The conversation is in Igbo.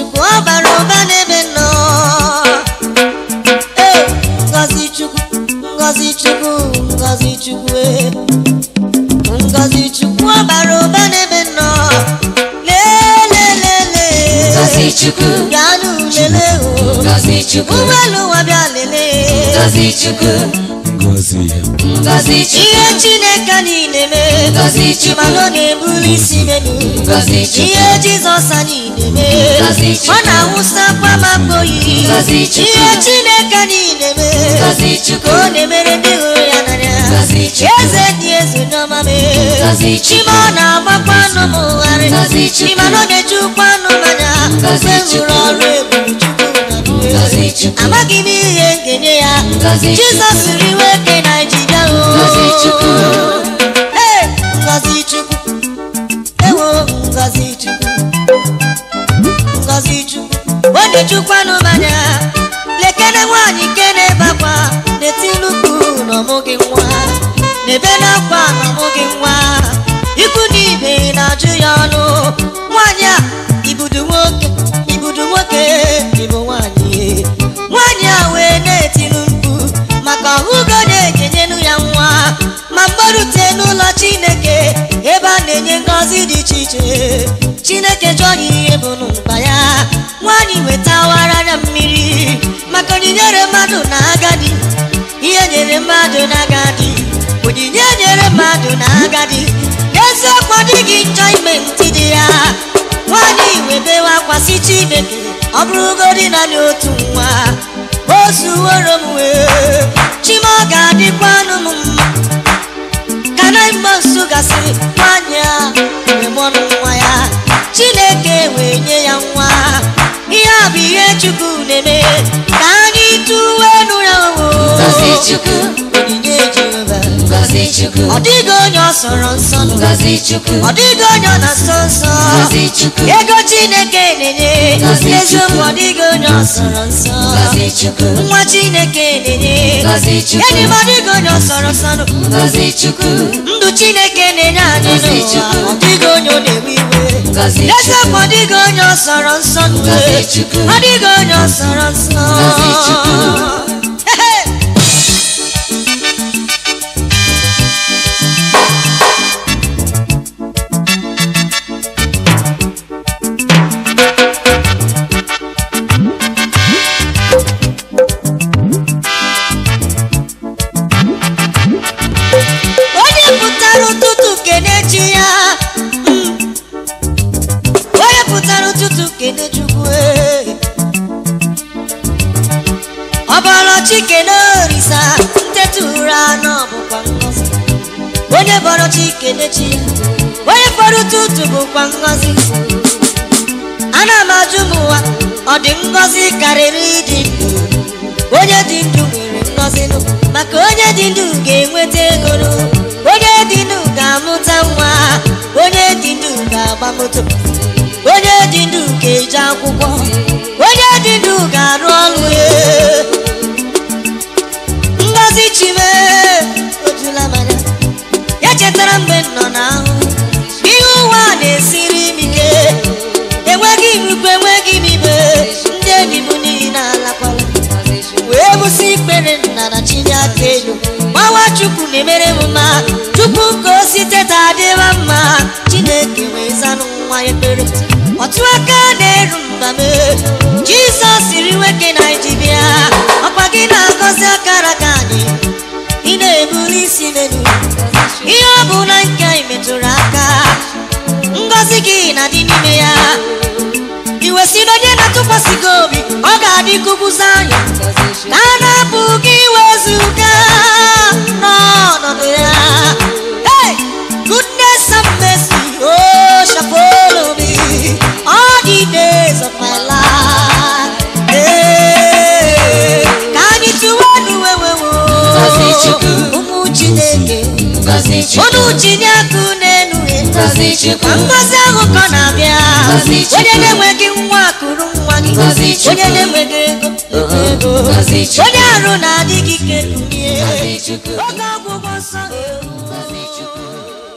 chukwu ọ bara ụba n'ebe nọ ee ngọzi chukwu ngọzi chukwu ngọzi chukwu ee ngọzi chukwu ọ bara ụba n'ebe nọ lelelele Ngọzi Chukwu. gaanụ lele o Ngọzi Chukwu. ụgbọelu ụwa bịa lelee Ngọzi Chukwu. Ngọzi ya. Ngọzi Chukwu. ihe chineke niile mee Ngọzi Chukwu. mana ọ na-ebuli isi menu Ngọzi Chukwu. ihe jizọs anyị na-eme Ngọzi Chukwu. ọ na-awụsakwa ma mkpoyi Ngọzi Chukwu. ihe chineke niile mee Ngọzi ka Chukwu. ọ na-emere ndị hụrụ ya n'anya Ngọzi Chukwu. eze dị eze n'ọma mee Ngọzi Chukwu. chima ọ na-agbakwa anụ m ụgharị Ngọzi Chukwu. chima na ọ na-ejukwa anụ mmanya Ngọzi mgbe m hụrụ Chukwu. ọrụ ebube chukwu na ndụ ya. Ngọzi Chukwu. amaghị m ihe nkenye ya Ngọzi Chukwu. jizọs riwe ke naijiria o Ngọzi Chukwu. Hey, Ngọzi Chukwu. Ewo Ngọzi Chukwu. Ngọzi Chukwu. Ọ na-ejukwanụ mmanya lekene nwaanyị nke na-ebakwa na-eti nnukwu na ọmụghị nwa na-ebe n'akwa na ọmụghị nwa ikwu na ibe na-ajụ ya ọnụ nwaanyị a ibudu nwoke ibudu nwoke ịbụ nwaanyị nwaanyị a wee na-etinu mkpu maka ọhụgo na-ekenyenu ya nwa ma mgbarute n'ụlọ chineke ebe a na-enye ngọzi dị iche iche chineke jụọ ya ihe bụ mkpa ya nwaanyị wetawara ya mmiri maka onyinye mmadụ na agadi ihe nyere mmadụ na agadi onyinye nyere mmadụ na agadi eziokwu ọ dịghị njọ ime ntị dị ya nwaanyị webewe akwasị chineke ọ bụrụgodị naanị otu nwa o zuworo m wee chima ọ ga-adịkwa anụ m mma ka na mgbe nso gasịrị nwaanyị a wee mụọnụ nwa ya chineke wee nye ya nwa ihe a bụ ihe chukwu na-eme ka anyị tụwe nụ ya Ngọzi Chukwu. onyinye jehova Ngọzi Chukwu. ọ dịghị onye ọ sọrọ nsọ nụ. Ngọzi Chukwu. ọ dịghị onye ọ na-asọ nsọ Ngọzi Chukwu. ego chineke na-enye Ngọzi eziokwu Chukwu. ọ dịghị onye ọ sọrọ nsọ Ngọzi Chukwu. nwa chineke na-enye Ngọzi Chukwu. enyi m ọ dịghị onye ọ sọrọ nsọ nụ. Ngọzi Chukwu. ndụ chineke na-enye anyị Ngọzi n'ụwa Chukwu. ọ dịghị onye ọ na-ewe iwe Ngọzi eziokwu Chukwu. ọ dịghị onye ọ sọrọ nsọ nụ. Ngọzi Chukwu. ọ dịghị onye ọ sọrọ nsọ Ngọzi Chukwu. Ehe. onye pụtara ụtụtụ kenechi ya mm. onye pụtara ụtụtụ kene chukwu ee. ọbọrọchi kene orisa nteta ụra anọ bụkwa ngọzi onye bọrọchi kenechi ya onye fọrọ ụtụtụ bụkwa ngọzi ana m ajụ m ụwa ọ dị ngọzi karịrị ịdị ndụ onye dị ndụ nwere ngọzi nụ maka onye dị ndụ ga-enweta ego nụ onye dị ndụ ga-amụta nwa onye dị ndụ ga-agba moto onye dị ndụ ga-eje akwụkwọ onye dị ndụ ga-arụ ọrụ ya ngọzi chime ojula manya ya chetara mgbe m nọ n'ahụ ihe ụwa na-esiri m ike enweghị m ikwu enweghị m ibe ndị enyi m niile alakwala wee bụsị ikpere nna na chinye aka elu gbawa chukwu na-emere m mma tupu ka o site ta adịwa mma chineke wee zanụ nwa ekpere otu aka na-eru mba m jizọs siri nwoke naijiria ọkwa gị na-agọzi akara ka anyị ị na-ebuli isi menu ihe ọ bụ na nke anyị metụrụ aka ngọzi gị na-adị n'ime ya iwe si na onye na-atụkwasị gị obi ọ ga-adị kụkwụzi anya ka a na-apụ gị wezụga n'ọnọdụ ya Hey! goodness and mercy oh shall follow me all the days of my life Hey! ka anyị tụwa n'uwewewo Ngọzi Chukwu. ụmụ chineke Ngọzi Chukwu. unu tinye akụ n'elu ya Ngọzi Chukwu. ma ngọzi ahụ ka ọ na-abịa Ngọzi Chukwu. onye na-enweghị nwa kụrụ nwa gị Ngọzi Chukwu. onye na-enweghị ego leta ego Ngọzi Chukwu. onye arụ na-adịghị ike kunie Ngọzi Chukwu. oge ọgwụgwọ nsọ Ngọzi Chukwu.